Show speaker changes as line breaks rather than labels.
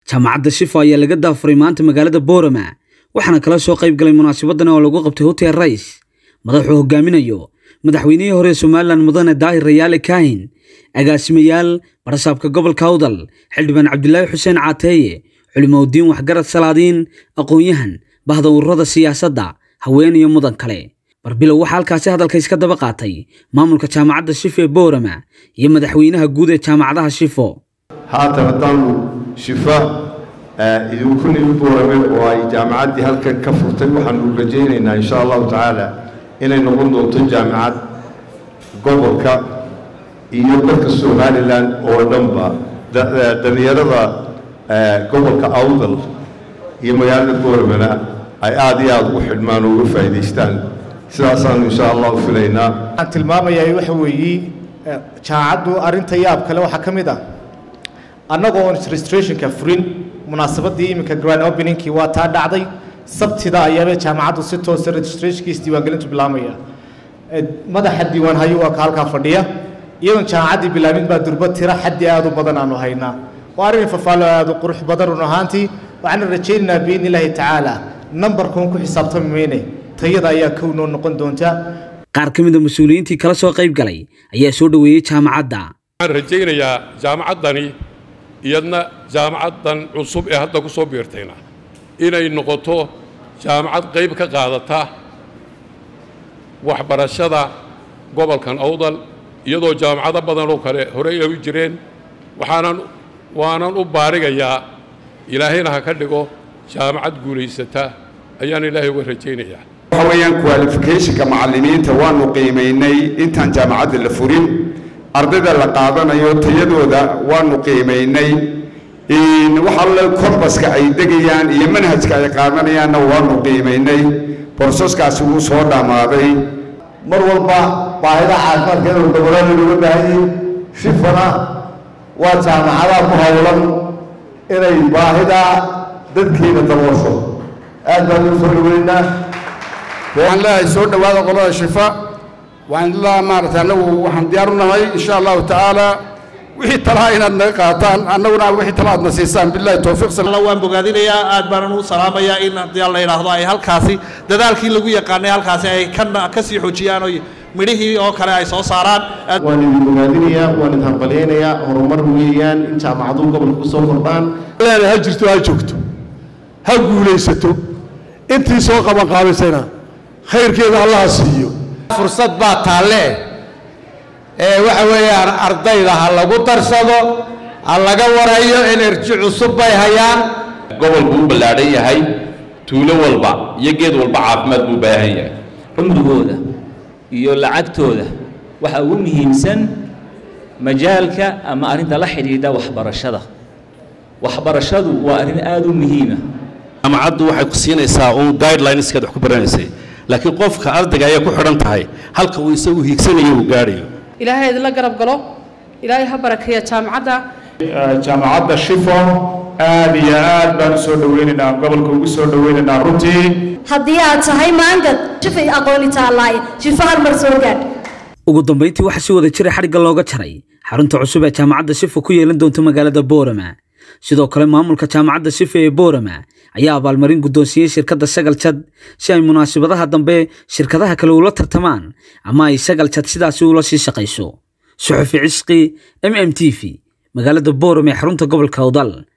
jaamacadda shifo ayaa laga daafuray maanta magaalada boorama waxaana kala soo qayb galay munaasabadan oo lagu qabtay hotel rais madaxuu hogaaminayo madaxweynihii hore somalilan mudane daahir rayaale kaahin agaasimayaal barasaabka gobolka awdal xildhibaan cabdilaahi xuseen caateeye culimoudiin waxgarad salaadiin aqoon-yahan bahda ururada siyaasadda haween iyo mudan kale barbilow waxaa halkaasi hadalka iska daba qaatay maamulka jaamacadda shifo ee boorama iyo madaxweynaha guud ee jaamacadaha shifo
haatan haddaanu shifa idinku nimi boorame oo ay jaamacaddii halkan ka furtay waxaanu rajaynaynaa insha allahu tacaala inay noqon doonto jaamacad gobolka iyo dalka somalilan oo dhanba dhallinyarada gobolka awdal iyo magaalada booramena ay aada iyo aada ugu xidhmaan oo uga faa'idaystaan sidaasaanu insha allahu filaynaa
waxaan tilmaamayaa waxa weeye jaamacaddu arrinta yaab kale waxaa ka mid ah annagoo on registrationka furin munaasabadii iminka grand openingkii waa taa dhacday sabtida ayaaba jaamacaddu si toosa registrationkiis diiwaangelintu bilaabmaya madaxa diiwaan hayo waa ka halkaa fadhiya iyadoon jaamacaddii bilaabin baa durba tira xaddi aada u badan aanu haynaa waa arrin fafaalo aada u qurux badan run ahaantii waxaana rajaynaynaa biidni illaahi tacaala nambarkuun ku xisaabtami mayne tayada ayaa kow noo noqon doonta
qaar ka mida mas-uuliyiintii kala soo qayb galay ayaa soo dhoweeyey jaamacadda
waxaan rajaynayaa jaamacaddani iyadna jaamacaddan cusub ee hadda ku soo biirtayna inay noqoto jaamacad qayb ka qaadata waxbarashada gobolkan awdal iyadoo jaamacado badan oo kale horey ay u jireen waxaanan waanan u baarigayaa ilaahayna ha ka dhigo jaamacad guulaysata ayaan ilaahay uga rajaynayaa
waxa weeyaan qualificationka macallimiinta waanu qiimaynay intaan jaamacadda la furin ardayda la qaadanayo tayadooda waanu qiimaynay waxalle kombaska ay degayaan iyo manhajka ay qaadanayaanna waanu qiimaynay borsaskaasi wuu soo dhammaaday
mar walba baahida caafimaadka inuu daboolana looga baahanyahy shifana waa jaamacadaha ku howlan inay baahida dadkeena daboosho aad baan ugu soo dhaweynaa
waxaan leeyahay soo dhowaada qolada shifa waxaan ilaa maaragtay annagu waxaan diyaar u nahay insha allahu tacaala wixii talaha inaad naga qaataan annaguna wixii tala aadna siisaan billahi towfiiq
waan bogaadinayaa aad baanan u salaamayaa in haddii la yidhaahdo ay halkaasi dadaalkii lagu yaqaanay halkaasi ay ka sii xoojiyaan oo midhihii oo kale ay soo saaraan
waan idin bogaadinayaa waan idin hambalyaynayaa horumar weeyaan in jaamacaduhu gobolka ku soo kordhaan
ha jirto ha joogto ha guulaysato intii soo qaban qaabisayna khayrkeeda allaha siiyo
fursad baa taalle ee waxa weeyaan ardayda ha lagu darsado ha laga warayo enerji cusub bay hayaan
gobolku u ballaadhan yahay tuulo walba iyo geed walba caafimaad buu baahan yahay
cumrigooda iyo lacagtooda waxa ugu muhiimsan majaalka ama arrinta la xidhiidha waxbarashada waxbarashadu waa arrin aada u muhiima
jaamacaddu waxay ku siinaysaa uun guidelineskeed wax ku baranaysay laakiin qofka ardayga ayay ku xidhan tahay halka uu isagu hiigsanayo uu gaadhayo
ilaahay idinla garab galo ilaahay ha barakeeya jaamacadda
jaamacadda shifo aad iyo aad baan u soo dhoweynaynaa gobolka ugu soo dhoweynaynaa runtii
haddii aad tahay maangad shifay aqooni taalaay shifo halmar soo gaadh
ugu dambayntii waxaa si wada jira xadhigga looga jaray xarunta cusub ee jaamacadda shifo ku yeelan doonta magaalada boorama sidoo kale maamulka jaamacadda shifo ee boorama ayaa abaalmarin guddoonsiiyey shirkadda sagal jad si ay munaasabadaha dambe shirkadaha kale ula tartamaan ama ay sagal jad sidaasi ula sii shaqayso suxufi cisqi m m t v magaalada boorama ee xarunta gobolka awdal